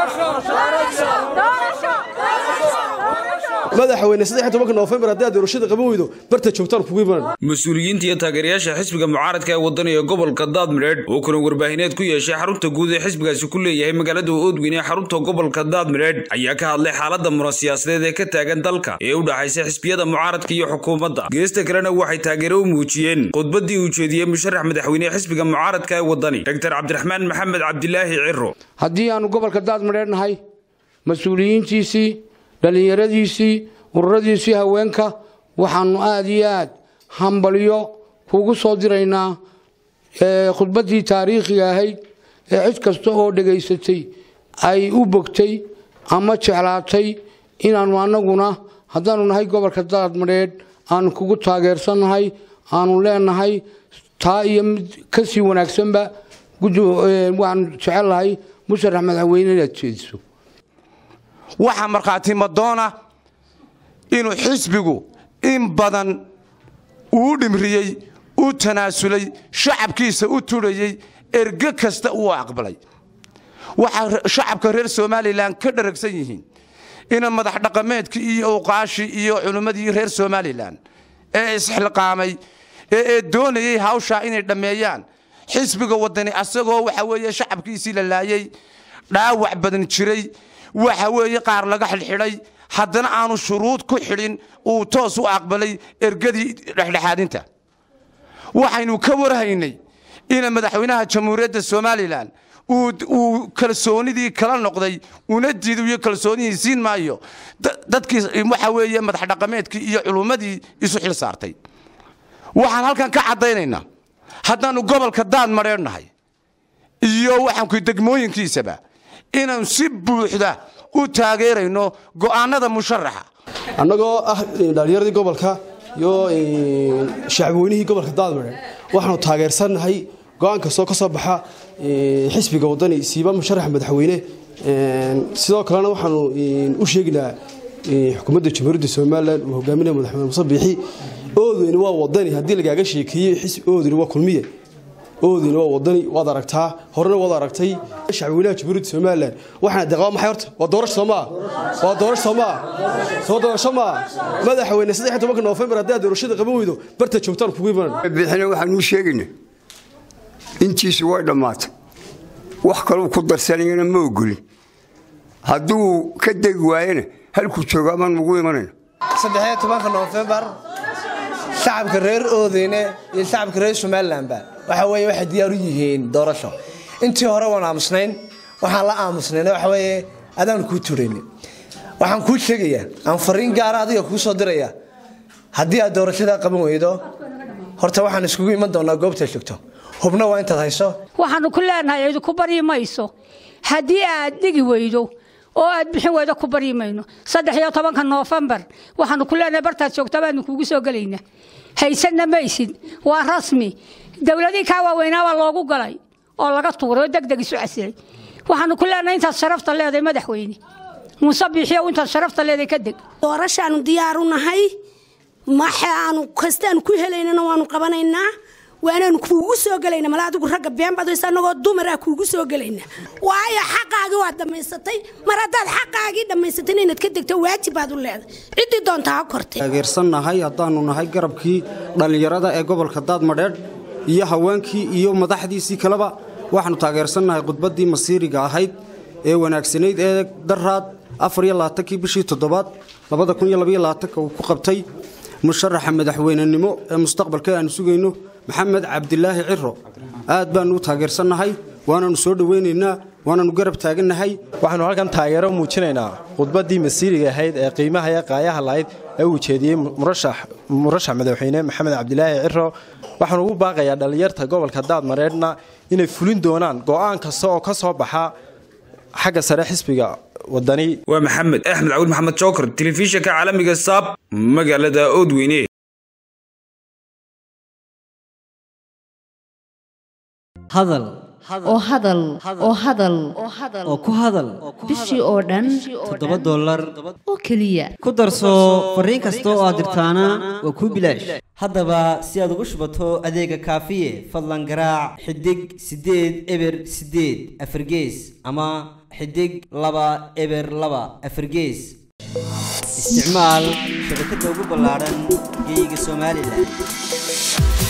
madaxweyne saddex tobanka noofembar haddii aad doorashada qaban weydo barta joogtaan kugu iman mas-uuliyiinta iyo taageerayaasha xisbiga mucaaradka ee waddan ee gobolka daadmireedh oo kulan warbaahineed ku yeeshay xarunta guud ee xisbigaasi ku leeyahay magaalada oodweyne ee xarunta gobolka daadmireedh ayaa ka hadlay xaalada muran siyaasadeed ee ka taagan dalka ee u dhaxaysa xisbiyada mucaaradka iyo xukuumadda geesta kalena waxay taageero u muujiyeen khudbadii uu jeediyey musharax madaxweyne xisbiga mucaaradka ee waddani doctor cabdiraxmaan maxamed cabdilaahi ciro haddii aanu gobolka daadmireedh nahay mas-uuliyiintiisii dhallinyaradiisii ururadiisii haweenka waxaanu aada iyo aad hambalyo kugu soo diraynaa khudbaddii taariikhiga ahayd ee cid kasta oo dhegaysatay ay u bogtay ama jeclaatay inaannu annaguna haddaanu nahay gobolka daadmadheedh aanu kugu taageersannahay aanu leenahay taa iyo mid ka sii wanaagsanba waanu jecelnahay musharax madaxweyne inaad jeediso waxaa markhaati madoona inuu xisbigu in badan uu dhimriyey u tanaasulay shacabkiisa u turhayey erge kasta uu aqbalay waxaa shacabka reer somalilan ka dharagsan yihiin ina madax dhaqameedkii iyo uqaashii iyo culimmadii reer somalilan ee isxilqaamay ee doonayey hawshaa inay dhammeeyaan xisbiga wadani asagoo waxa weeye shacabkiisii la laayey dhaawac badan jiray waxa weeye qaar laga xidhxidhay haddana aanu shuruud ku xidhin uu toos u aqbalay ergadii dhexdhexaadinta waxaynu ka warhaynay ina madaxweynaha jamhuuriyadda somalilan uu kalsoonidii kala noqday una diiduyo kalsoonihii siin maayo dadkii waxa weeye madax dhaqameedkii iyo culummadii isu xil saartay waxaan halkan ka caddaynaynaa haddaannu gobolka daad madheernahay iyo waxaanku degmooyinkiisaba inaan si buuxda u taageerayno go'aanada musharaxa annagoo ah dhalinyaradii gobolka iyo shacabweynihii gobolka daadmare waxaanu taageersannahay go'aan kastoo ka soo baxa xisbiga waddani siiba musharaxa madaxweyne sidoo kalena waxaanu u sheeginaa xukuumadda jamhuuriyadda somalilan uu hogaaminaya madaxweyne muse biixi oodeyni waa waddani haddii lagaaga sheekeeyey oodeyni waa kulmiye oodeyni waa waddani waad aragtaa horena waad aragtay shacabweynaha jamhuuriyadda somalilan waxaana deqaa maxay horta waa doorasho soomaa waa doorasho soomaa soo doorasho maa madaxweyne saddex tobanka noofembar haddii aad doorashada qaban weydo barta joogtaan kugu iman bixina waxaanuu sheegayna intiisu way dhammaatay wax kaluu ku darsanayana ma ogolin hadduu ka degi waayena halkuu joogo amaan ugu imanayna saddexiyo tobanka noofembar shacabka reer oodeyne iyo shacabka reer somalilanba waxa weye waxay diyaar u yihiin doorasho intii hore waan aamusnayn waxaan la aamusnayna waxa weeye adaanu kuu turaynin waxaan kuu sheegayaa aan fariin gaara adiga kuu soo diraya haddii aad doorashada qaban weydo horta waxaan iskugu iman doonaa goobtaad joogto hubna waa intaad hayso waxaanu ku leenahay cidu ku baryi mayso haddii aad dhigi weydo oo aad bixin weydo ku baryi mayno saddex iyo tobanka noofembar waxaanu ku leenahay bartaad joogta baanu kuugu soo gelaynaa haysanna maysid waa rasmi dowladii kaa waaweynaa waa loogu galay oo laga tuuray oo degdeg isu casilay waxaanu ku leenahay intaad sharafta leedahay madaxweyne muuse biixiyow intaad sharafta leedahay ka deg doorashaanu diyaar u nahay maxa aanu kastaanu ku helaynana waanu qabanaynaa waanaanu kuugu soo gelayna mala adigu ragga been badaysa annagoo dumaraa kuugu soo gelayna waayo xaqaagii waad dhammaysatay mar haddaad xaqaagii dhammaysatayna inaad ka degto waajib baad u leedahay ciddii doonta ha kortay taageersannahay haddaannu nahay garabkii dhallinyarada ee gobolka daadmadheedh iyo haweenkii iyo madaxdiisii kaleba waxaannu taageersannahay khudbaddii masiiriga ahayd ee wanaagsanayd ee daraad afariyolaaankii bishii toddobaad labada kun iyo labayolabaatanka uu ku qabtay musharaxa madaxweynenimo ee mustaqbalka aanu sugayno maxamed cabdilaahi ciro aad baannu u taageersannahay waananu soo dhowaynaynaa waananu garab taagannahay waxaanu halkan taageero muujinaynaa khudbaddii masiiriga ahayd ee qiimaha ee qaayaha lahayd ee uu jeediyey murashax madaxweyne maxamed cabdilaahi ciro waxaanu ugu baaqayaa dhallinyarta gobolka daadmareedhna inay fulin doonaan go'aan kasta oo ka soo baxa xagga sare xisbiga wadani waa maxamed axmed cawil maxamed jookar telefishinka caalamiga saab magaalada oodweyne hadal oo hadal oo hadal oo ku hadal bishii oo dhan toddoba dollar oo keliya ku darso fariin kasta oo aad dirtaana waa kuu bilaash haddaba si aad ugu shubato adeega kaafiye fadlan garaac xidig siddeed eber siddeed afargees ama xidig laba eber laba afargees isticmaal shabakadda ugu ballaaran geyga somalilan